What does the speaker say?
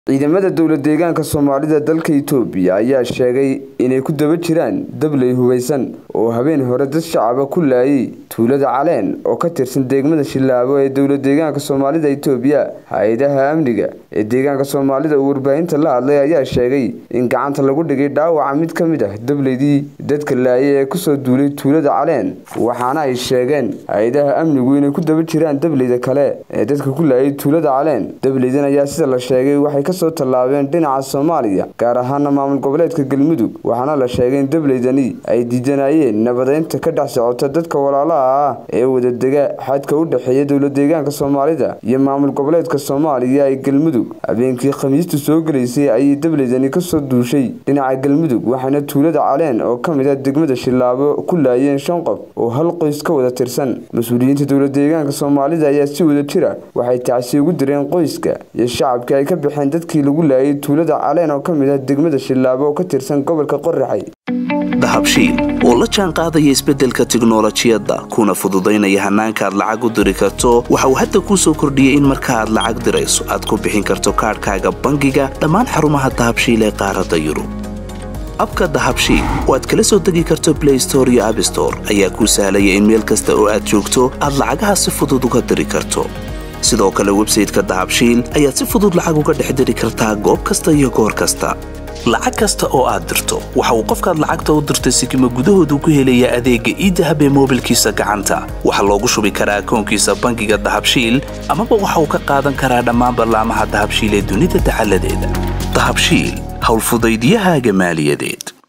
ciidamada dowla deegaanka soomaalida dalka itoobiya ayaa sheegay inay ku daba jiraan dabley hubeysan oo habeen hore dad shacaba ku laayay tuulada caleen oo ka tirsan degmada shilaabo ee dowla deegaanka soomaalida itoobiya hay-adaha amniga ee deegaanka soomaalida uu warbaahinta la hadlay ayaa sheegay in gacanta lagu dhigay dhaawaca mid ka mid ah dableydii dadka laayay ee kusoo duulay tuulada caleen waxaana ay sheegeen hay-adaha amnigu inay ku daba jiraan dableyda kale ee dadka ku laayay tuulada caleen dableydan ayaa sida la sheegay waxay kasoo tallaabeen dhinaca soomaaliya gaar ahaana maamul goboleedka galmudug waxaana la sheegay in dableydani ay diidanayeen nabadeynta ka dhex socota dadka walaalaha ah ee wadadega xadka u dhexeeya dowla deegaanka soomaalida iyo maamul goboleedka soomaaliya ee galmudug habeenkii khamiistu soo gelaysay ayay dableydani kasoo duushay dhinaca galmudug waxaana tuulada caleen oo ka mid ah degmada shilaabo ku laayeen shan qof oo hal qoys ka wada tirsan mas-uuliyiinta dowla deegaanka soomaalida ayaa si wada jira waxay tacsi ugu direen qoyska iyo shacabka ay ka baxeen dadkii lagu laayay tuulada caleen oo ka mid ah degmada shilaabo oo ka tirsan gobolka qoraxay dahabshiil oo la jaan qaadaya isbeddelka tiknolojiyadda kuna fududaynaya hannaanka aad lacag u diri karto waxa uu hadda kuu soo kordhiyey in marka aad lacag dirayso aad ku bixin karto kaadhkaaga bangiga dhammaan xarumaha dahabshiil ee qaaradda yurub abka dahabshiil oo aad kala soo degi karto blay store iyo abstore ayaa kuu sahlaya in meel kasta oo aad joogto aad lacagaha si fudud uga diri karto sidoo kale websayteka dahabshiil ayaad si fudud lacag uga dhex diri kartaa goob kasta iyo goor kasta lacag kasta oo aad dirto waxa uu qofkaad lacagta u dirtay sikima gudahoodu ku helayaa adeegga iidahab ee moobilkiisa gacanta waxaa loogu shubi karaa akoonkiisa bangiga dahabshiil amaba waxa uu ka qaadan karaa dhammaan ballaamaha dahabshiil ee dunida dacaladeeda dahabshiil howlfudaydyahaaga maaliyadeed